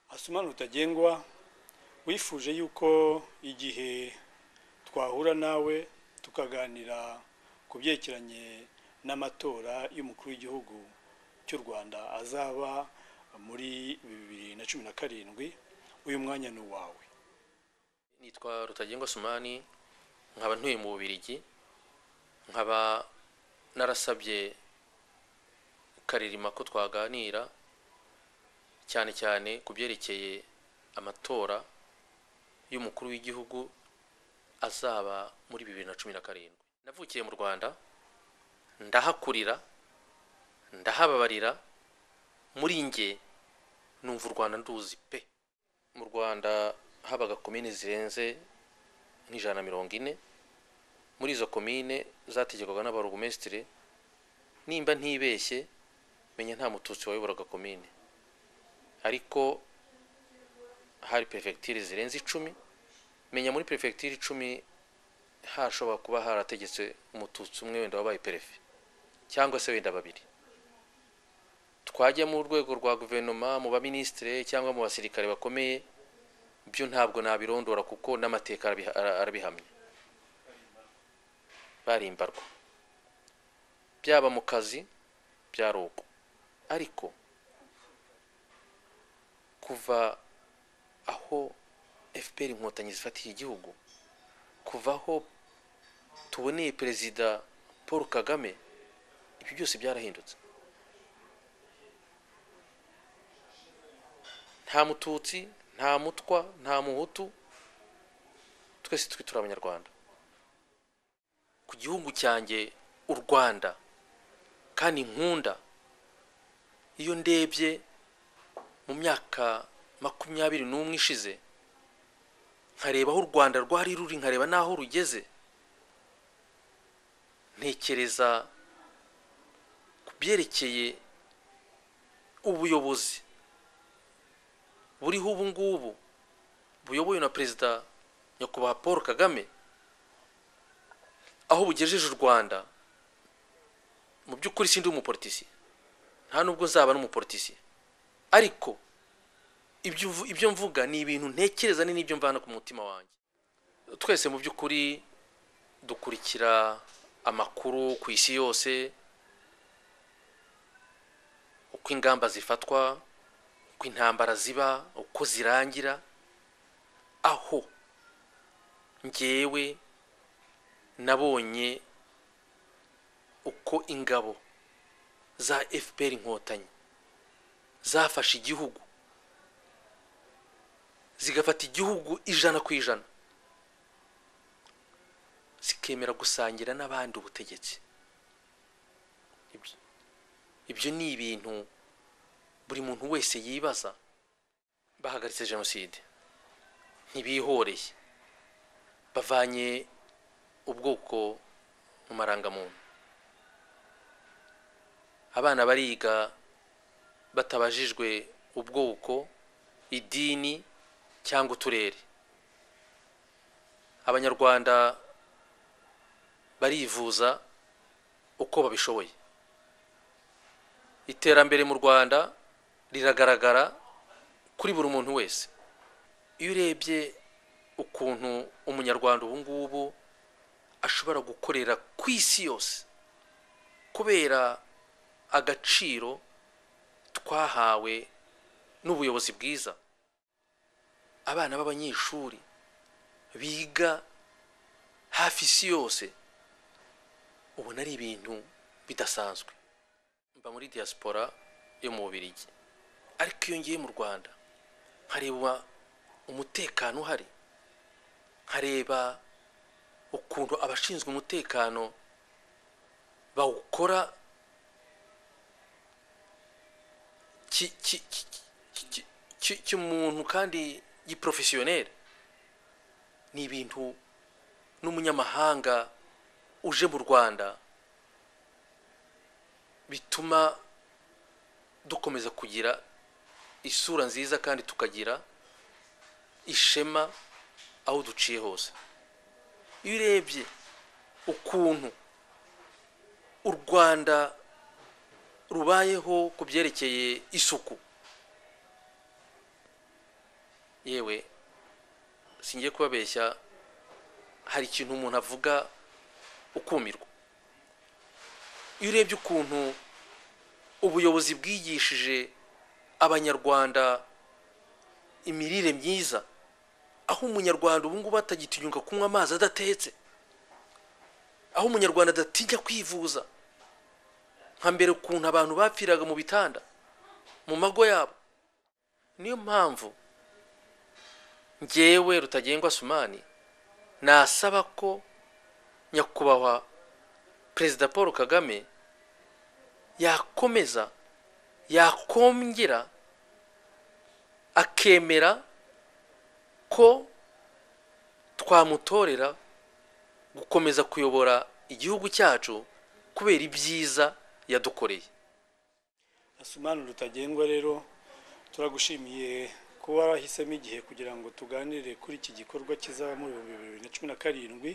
asumana rutagengwa wifuje yuko igihe twahura nawe tukaganira ku byerekeranye n'amatora y'umukuru w'igihugu cy'u rwanda azaba muri bibiri na cumi na karindwi uyu mwanya ni uwawe nitwa rutagengwa sumani nkaba ntuye mu bubirigi nkaba narasabye karirima ko twaganira cyane cyane ku byerekeye amatora y'umukuru w'igihugu azaba muri bibiri na cumi na karindwi navukiye mu rwanda ndahakurira ndahababarira muri nge numva u rwanda nduzi pe mu rwanda habaga komine zirenze nk'ijana na mirongo ine muri izo komine zategekwaga n'abarugumesitire nimba ntibeshye menya nta mututsi wayoboraga komine ariko hari perefegitire zirenze icumi menya muri perefegitire icumi hashobora kuba harategetse umututsi umwe wenda wabaye perefe cyangwa se wenda babiri twajya mu rwego rwa guverinoma mu baminisitire cyangwa mu basirikare bakomeye byo ntabwo nabirondora kuko n'amateka arabihamya barimbarwa byaba mu kazi byari uko ariko kuva aho fpr inkotanyi zifatiye igihugu kuva aho tuboneye perezida paul kagame ibyo byose byarahindutse nta mututsi nta mutwa nta muhutu twese twitura abanyarwanda ku gihugu cyanjye u rwanda kandi nkunda iyo ndebye mu myaka makumyabiri n'umwe ishize nkareba aho u rwanda rwari ruri nkareba n'aho rugeze ntekereza ku byerekeye ubuyobozi buriho ubu ngubu buyobowe na perezida nyakubahwa paul kagame aho bugejeje u rwanda mu by'ukuri sindi umupolitisiye nta nubwo nzaba n'umupolitisiye ariko ibyo mvuga ni ibintu ntekereza ni n'ibyo mvana ku mutima wanjye twese mu by'ukuri dukurikira amakuru ku isi yose uko ingamba zifatwa uko intambara ziba uko zirangira aho ngewe nabonye uko ingabo za fpr inkotanyi zafashe igihugu zigafata igihugu ijana ku ijana zikemera gusangira n'abandi ubutegetsi ibyo ni ibintu buri muntu wese yibaza bahagaritse jenoside ntibihoreye bavanye ubwoko mu marangamuntu abana bariga batabajijwe ubwoko idini cyangwa uturere abanyarwanda barivuza uko babishoboye iterambere mu rwanda riragaragara kuri buri muntu wese iyo urebye ukuntu umunyarwanda ubu ngubu ashobora gukorera ku isi yose kubera agaciro twahawe n'ubuyobozi bwiza abana b'abanyeshuri biga hafi isi yose ubona ari ibintu bidasanzwe mba muri diaspora yo mu bubirigi ariko iyo ngiye mu rwanda nkareba umutekano uhari nkareba ukuntu abashinzwe umutekano bawukora cy'umuntu kandi giporofesiyoneri ni ibintu n'umunyamahanga uje mu rwanda bituma dukomeza kugira isura nziza kandi tukagira ishema aho duciye hose iyo urebye ukuntu u rwanda rubayeho ku byerekeye isuku yewe singiye kubabeshya hari ikintu umuntu avuga ukumirwa iyo urebye ukuntu ubuyobozi bwigishije abanyarwanda imirire myiza aho umunyarwanda ubu ngubu atagitinyuka kunywa amazi adatetse aho umunyarwanda adatinya kwivuza nka mbere ukuntu abantu bapfiraga mu bitanda mu mago yabo niyo mpamvu ngewe rutagengwa sumani nasaba ko nyakubahwa perezida paul kagame yakomeza yakongera akemera ko twamutorera gukomeza kuyobora igihugu cyacu kubera ibyiza yadukoreye asumani rutagendwa rero turagushimiye kuba warahisemo igihe kugira ngo tuganire kuri iki gikorwa kizaba mu bihumbi bibiri na cumi na karindwi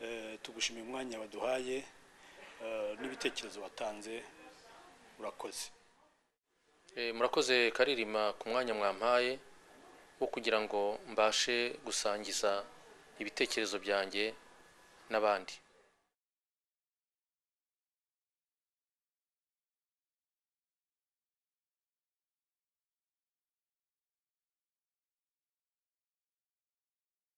Eh, tugushimiye umwanya waduhaye eh, n'ibitekerezo watanze urakoze E, murakoze karirima ku mwanya mwampaye wo kugira ngo mbashe gusangiza ibitekerezo byanjye n'abandi